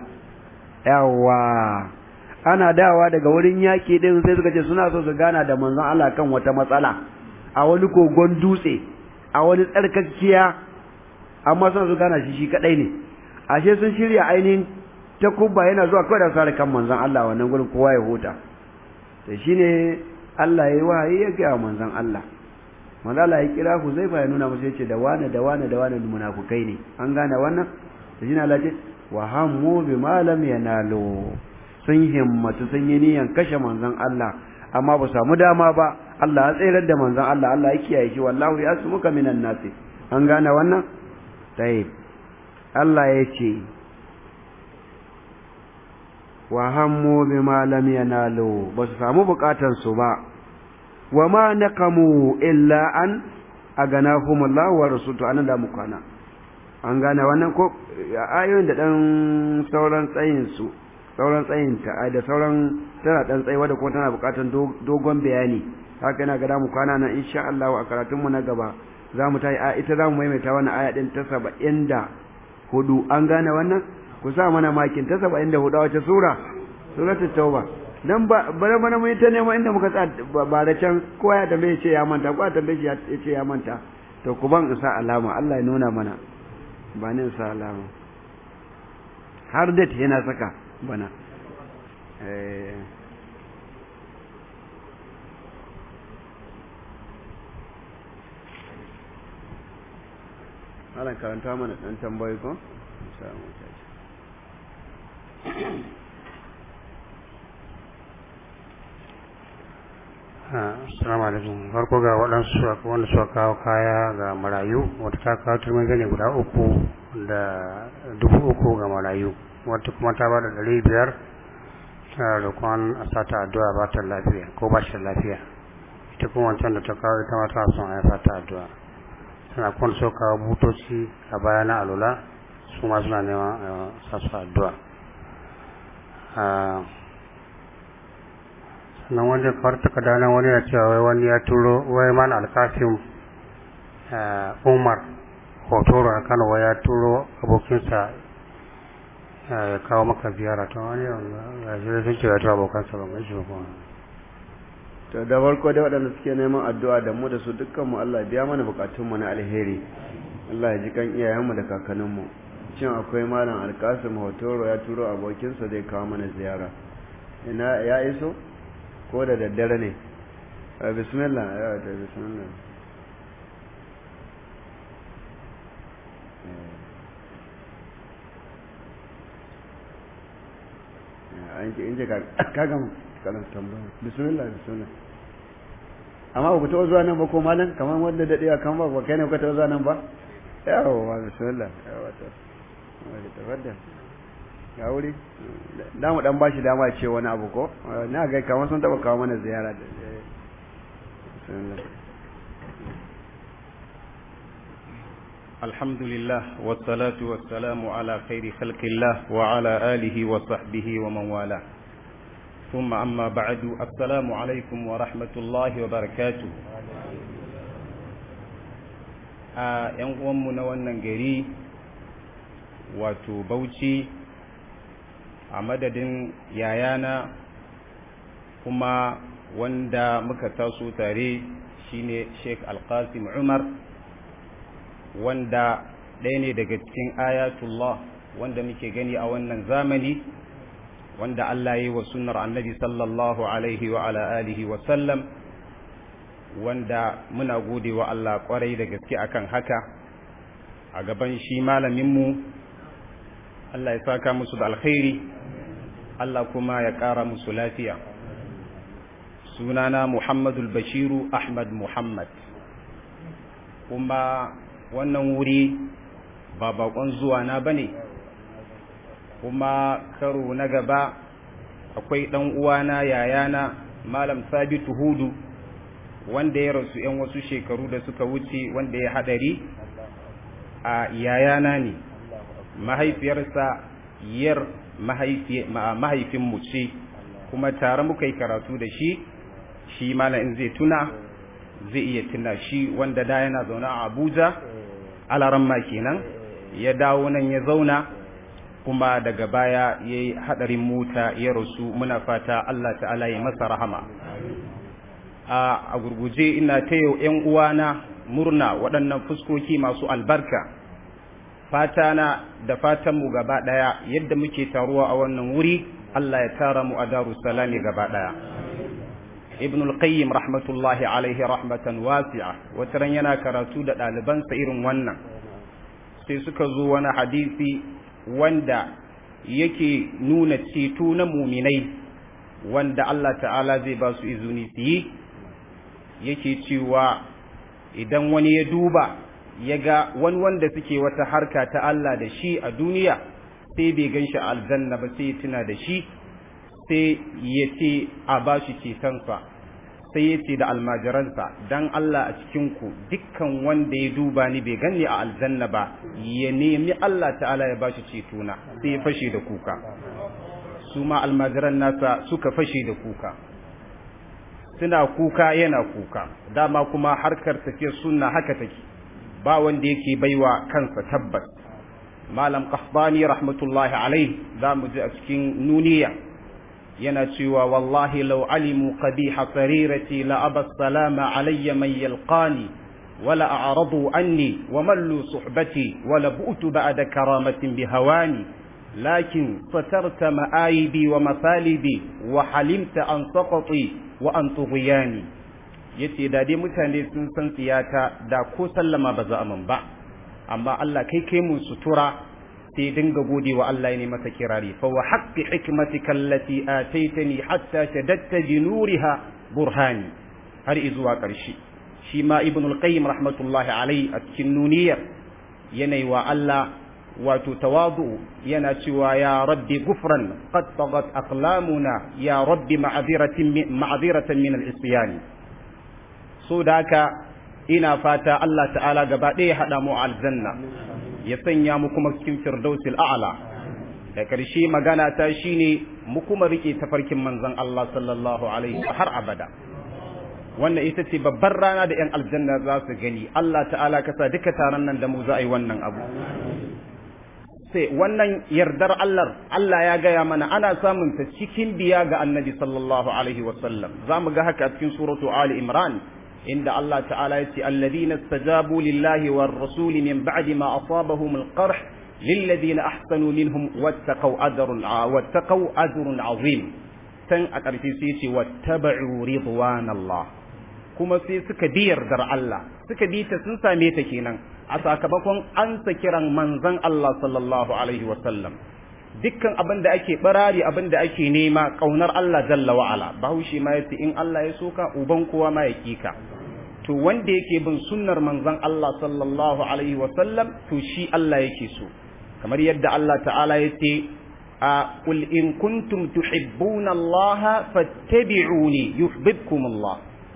yawa ana dawa daga wurin yaki din sai suka ce suna so su gana da manzon Allah kan wata matsala a wani kogon dutse a wani tsarkakkiya amma suna so gana shi shi kadai ne ashe sun shirya ainihin takubba yana zuwa kawai da sare kan manzon Allah wannan gurin kowa ya huta to shine Allah yayi wahayi ya ga manzon Allah manzon Allah ya kira Huzaifa ya nuna musu yace da wane da wane da wane munafukai ne an gane wannan to shine Allah ya ce wa hammu bima lam yanalu sun himmatu sun yi niyan kashe manzon Allah amma ba samu dama ba Allah ya tsayar da manzon Allah Allah ya kiyaye shi wallahu yasmuka minan nasi an gane wannan tayyib Allah ya ce wa hammu bima lam yanalu ba su samu bukatan su ba wa ma naqamu illa an aganahumullahu wa rasuluhu anan da mu kwana an gane wannan ko ayoyin da dan sauran tsayin su sauran tsayin ta da sauran tana dan tsayi wadda kuma tana bukatar dogon bayani haka yana ga mu kwana nan insha Allah a karatun mu na gaba zamu tayi a ita zamu maimaita wannan aya din ta 74 an gane wannan ku sa mana makin ta 74 a wace sura suratul tauba dan ba bare mana mun ta nema inda muka tsaya ba da can kowa ya tambaye ce ya manta kowa tambaye shi ya ce ya manta to ku ban isa alama Allah ya nuna mana ba ne isa alama har da yana saka bana eh Allah karanta mana dan tambayi ko samu tashi Assalamu alaikum. Farko ga waɗansu wanda suka kawo kaya ga marayu, wata ta kawo turmin gani guda uku da dubu uku ga marayu, wata kuma ta ba da ɗari biyar tana da kwan a sata addu'a ba ta lafiya ko ba shi lafiya. Ita kuma wancan da ta kawo ita ma ta son a yi sata addu'a. Tana kwan so kawo butoci a baya na alula, su ma suna neman sa su addu'a. nan wanda kawar takarda nan wani ya cewa wai wani ya turo wai mana alkasim umar hotoro a kano wai ya turo abokinsa ya kawo maka ziyara ta wani ya shi sun ce ya turo abokansa ba mai shi ba kuma to da farko da waɗanda suke neman addu'a da mu da su dukkan mu Allah biya mana bukatun mu na alheri Allah ya ji kan iyayen mu da kakannin mu cin akwai malam alkasim hotoro ya turo abokinsa zai kawo mana ziyara ina ya iso ko da daddare ne bismillah ya ta bismillah an ce in ce kagan kanan tambaya bismillah bismillah amma ba ku taɓa zuwa nan ba ko malam kamar wanda daɗewa kan ba ba kai ne ku taɓa zuwa nan ba yawa bismillah yawa ta tafaddal ya wuri da mu dan bashi dama ce wani abu ko na ga kamar sun taba kawo mana ziyara da الحمد لله والصلاة والسلام على خير خلق الله وعلى آله وصحبه ومن والاه ثم أما بعد السلام عليكم ورحمة الله وبركاته a ‘yan uwanmu na wannan gari wato bauchi a madadin yayana kuma wanda muka taso tare shine Sheikh Alqasim Umar wanda ɗaya ne daga cikin ayatullah wanda muke gani a wannan zamani wanda Allah ya yi wa sunnar annabi sallallahu alaihi wa ala alihi wa sallam wanda muna gode wa Allah kwarai da gaske akan haka a gaban shi malaminmu Allah ya saka musu da alkhairi Allah kuma ya ƙara musu lafiya sunana Muhammadul Bashiru Ahmad Muhammad kuma wannan wuri ba bakon zuwa na bane kuma karo na gaba akwai ɗan uwana yayana Malam Sabitu Hudu wanda ya rasu ‘yan wasu shekaru da suka wuce wanda ya haɗari a yayana ne mahaifiyarsa yar mahaifinmu ce kuma tare muka yi karatu da shi shi in zai tuna zai iya tuna shi wanda da yana zaune a abuja alaramma kenan ya dawo nan ya zauna kuma daga baya ya yi haɗarin mota ya rasu muna fata allah ta'ala ya masa rahama a gurguje ina ta yau ‘yan uwana murna waɗannan fuskoki masu albarka fatana da fatanmu gaba ɗaya yadda muke taruwa a wannan wuri Allah ya tara mu a daru salami gaba ɗaya ibn al-qayyim rahmatullahi alaihi rahmatan wasi'a wataran yana karatu da ɗalibansa irin wannan sai suka zo wani hadisi wanda yake nuna ceto na muminai wanda Allah ta'ala zai ba su izini su yi yake cewa idan wani ya duba ya ga wani wanda suke wata harka ta Allah da shi a duniya sai bai gan shi aljanna ba sai ya tuna da shi sai ya ce a ba shi cetonsa sai ya ce da almajiransa dan Allah a cikin ku dukkan wanda ya duba ni bai ganni a aljanna ba ya nemi Allah ta'ala ya bashi cetona sai ya fashe da kuka su ma almajiran nasa suka fashe da kuka suna kuka yana kuka dama kuma harkar tafiyar sunna haka take ba wanda yake baiwa kansa tabbas malam qahtani rahmatullahi alaihi za mu ji a cikin nuniya yana cewa wallahi law alimu qabiha sarirati la aba salama alayya man yalqani wala a'radu anni wa mallu suhbati wala bu'tu ba'da karamatin bihawani lakin satarta ma'aibi wa masalibi wa halimta an saqati wa an tughyani yace da dai mutane sun san tsiyata da ko sallama ba za a man ba amma Allah kai kai mun sutura sai dinga gode wa Allah ne masa kirari fa wa haqqi hikmatika allati ataitani hatta shadatta bi nuriha burhani har izuwa ƙarshe shi ma ibn al-qayyim rahmatullahi alai a cikin nuniyar yanayi wa Allah wato tawadu yana cewa ya rabbi gufran qad tagat aqlamuna ya rabbi ma'dhiratin ma'dhiratan min al-isyan so da haka ina fata Allah ta'ala gaba ɗaya haɗa mu aljanna ya sanya mu kuma cikin firdausil a'la da ƙarshe magana ta shine mu kuma rike tafarkin manzon Allah sallallahu alaihi har abada wannan ita ce babbar rana da 'yan aljanna za su gani Allah ta'ala ka sa duka taron nan da mu za a yi wannan abu sai wannan yardar Allah Allah ya gaya mana ana samun ta cikin biya ga annabi sallallahu alaihi wasallam za mu ga haka cikin suratu ali imran inda Allah ta'ala ya ce alladhina istajabu lillahi war rasuli min ba'di ma asabahum al-qarh lilladhina ahsanu minhum wattaqaw ajrun wattaqaw ajrun azim tan a ƙarshe sai ce wattaba'u ridwanallah kuma sai suka bi yardar Allah suka bi ta sun same ta kenan a sakamakon ansa kiran manzon Allah sallallahu alaihi wasallam dukkan abin da ake barari abin da ake nema kaunar Allah jalla wa ala bahaushe ma yace in Allah ya soka uban kowa ma ya kika to wanda yake bin sunnar manzon Allah sallallahu alaihi wasallam to shi Allah yake so kamar yadda Allah ta'ala yace قل إن كنتم تحبون الله فاتبعوني يحببكم الله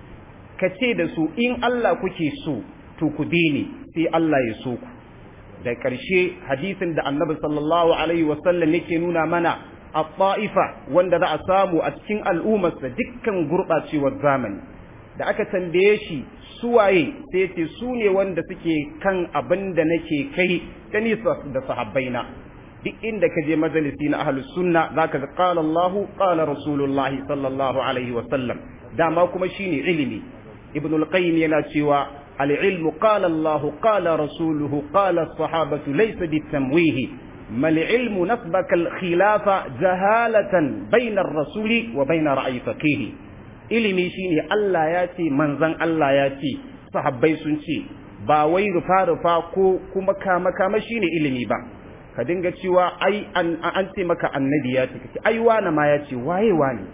kace da su in Allah kuke so to ku bi ni sai Allah ya so ku da ƙarshe hadisin da annabi sallallahu alaihi wasallam yake nuna mana a ta'ifa wanda za a samu a cikin al'ummarsa dukkan gurɓacewar zamani da aka tambaye shi suwaye sai ce su ne wanda suke kan abin da nake kai ta nisa da sahabbaina duk inda ka je majalisi na ahlus sunna zaka ga qala Allah qala Rasulullah sallallahu alaihi wa sallam dama kuma shine ilimi ibn al-qayyim yana cewa al-ilmu qala Allah qala rasuluhu qala as-sahabatu laysa bitamwihi ما العلم نسبك الخلاف جهالة بين الرسول وبين رأي فقيه ilimi shine Allah ya ce manzon Allah ya ce sahabbai sun ce ba wai rufa rufa ko kuma kama kama shine ilimi ba ka dinga cewa ai an, an ce maka annabi ya ce kace ai wani ma ya ce waye wani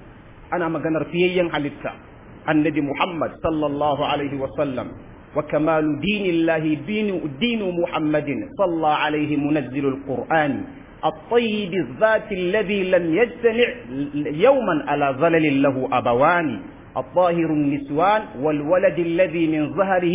ana maganar fiyayyen halitta annabi Muhammad sallallahu alaihi wa sallam wa kamalu dinillahi dinu dinu Muhammadin sallallahu alaihi munazzilul qur'ani الطيب الذات الذي لم يجتمع يوما على ظلل له أبوان الطاهر النسوان والولد الذي من ظهره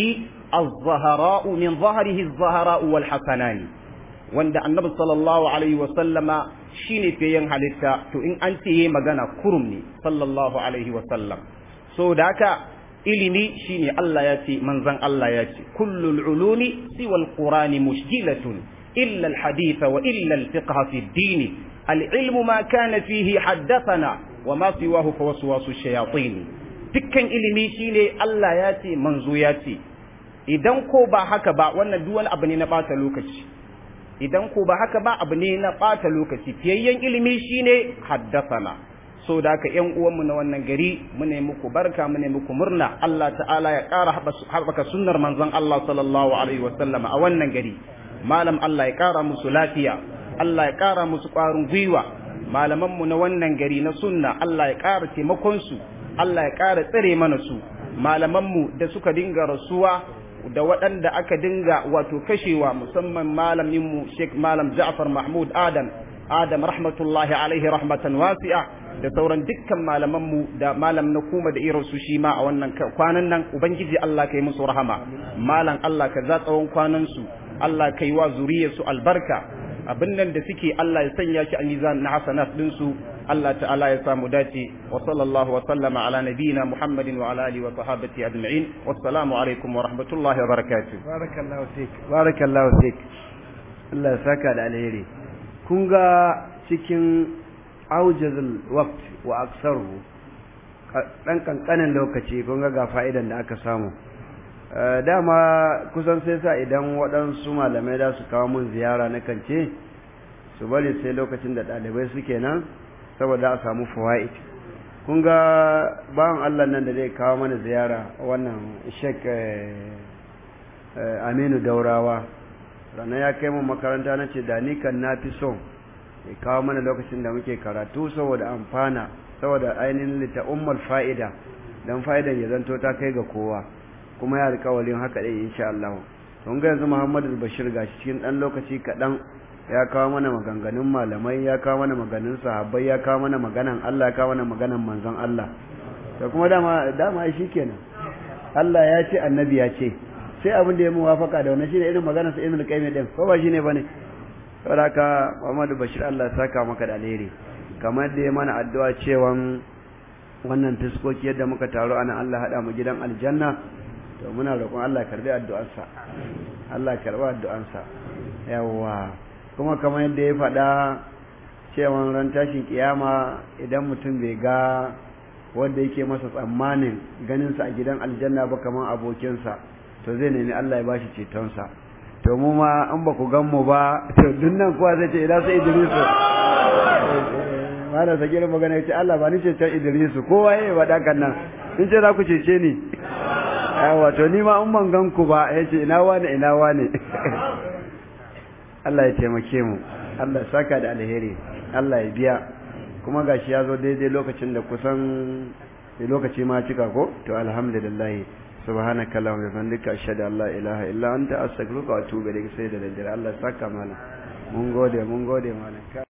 الزهراء من ظهره الزهراء والحسنان wanda annabi sallallahu alaihi wasallama shine fiyen halitta to in an ce magana kurum ne sallallahu alaihi wasallam so da haka ilimi shine Allah ya ce manzon Allah ya ce kullul ulumi siwal qur'ani mushkilatun illa alhadith wa illa alfiqh fi ad-din العلم ما كان فيه حدثنا وما سواه فوسواس الشياطين dukkan ilimi shine Allah ya ce manzo ya ce idan ko ba haka ba wannan duk wani abu ne na bata lokaci idan ko ba haka ba abu ne na ɓata lokaci fiyayyen ilimi shine haddasana so da haka ƴan uwanmu na wannan gari mu ne muku barka mu ne muku murna Allah ta'ala ya ƙara haɓaka sunnar manzon Allah sallallahu alaihi wa sallam a wannan gari malam Allah ya ƙara musu lafiya Allah ya ƙara musu ƙwarin gwiwa malaman mu na wannan gari na sunna Allah ya ƙara taimakon su Allah ya ƙara tsare mana su malaman mu da suka dinga rasuwa da waɗanda aka dinga wato kashewa musamman malaminmu Sheikh Malam Ja'far Mahmud Adam Adam rahmatullahi alaihi rahmatan wasi'a da sauran dukkan malamanmu da malam na kuma da irin su shi ma a wannan kwanan nan ubangiji Allah kai musu rahama malam Allah ka za tsawon kwanan su Allah kai wa zuriyar su albarka abin nan da suke Allah ya sanya shi a mizan na hasanat din su Allah ta'ala ya samu dace wa sallallahu wa sallama ala nabiyyina Muhammadin wa ala alihi wa sahbihi ajma'in wassalamu alaikum wa rahmatullahi wa barakatuh barakallahu fik barakallahu fik Allah ya saka da alheri kun ga cikin aujazul waqt wa aksaru dan kankanin lokaci kun ga ga fa'idan da aka samu dama kusan sai sa idan waɗansu malamai da su kawo mun ziyara na kance su bari sai lokacin da ɗalibai suke nan saboda a samu fawaid kun ga bawan Allah nan da zai kawo mana ziyara wannan shek Aminu Daurawa ranar ya kai mu makaranta na ce da ni kan na fi son ya kawo mana lokacin da muke karatu saboda amfana saboda ainihin lita ummul fa'ida dan fa'idan ya zanto ta kai ga kowa kuma ya alƙawarin haka dai insha Allah to ga yanzu Muhammadu Bashir gashi cikin dan lokaci kaɗan ya kawo mana maganganun malamai ya kawo mana maganganun sahabbai ya kawo mana maganan Allah ya kawo mana maganan manzon Allah da kuma dama dama shikenan Allah ya ce annabi ya ce sai abin da ya muwafaka da wannan shine irin maganar sa Ibn Qayyim din ko ba shine bane saboda haka Muhammadu Bashir Allah saka maka da alheri kamar da ya mana addu'a cewa wannan fiskoki yadda muka taro ana Allah hada mu gidan aljanna to muna roƙon Allah karbi addu'arsa Allah karbi addu'arsa yawa kuma kamar yadda ya faɗa cewa ran tashin kiyama idan mutum bai ga wanda yake masa tsammanin ganinsa a gidan aljanna ba kamar abokinsa to zai nemi Allah ya bashi cetonsa to mu ma an ba ku gan mu ba to dunnan kuwa zai ce ina sai Idrisu mana sake da magana yace Allah ba ni ceton Idrisu kowa yayi wada kan nan in ce za ku cece ni yawa to ni ma in ban gan ku ba yace ina wane ina wane Allah ya taimake mu Allah ya saka da alheri Allah ya biya kuma gashi ya zo daidai lokacin da kusan lokaci ma cika ko to alhamdulillah subhanaka allahumma wa bihamdika ashhadu an la ilaha illa anta astaghfiruka wa atubu ilayk sai da daddare Allah saka mana mun gode mun gode mana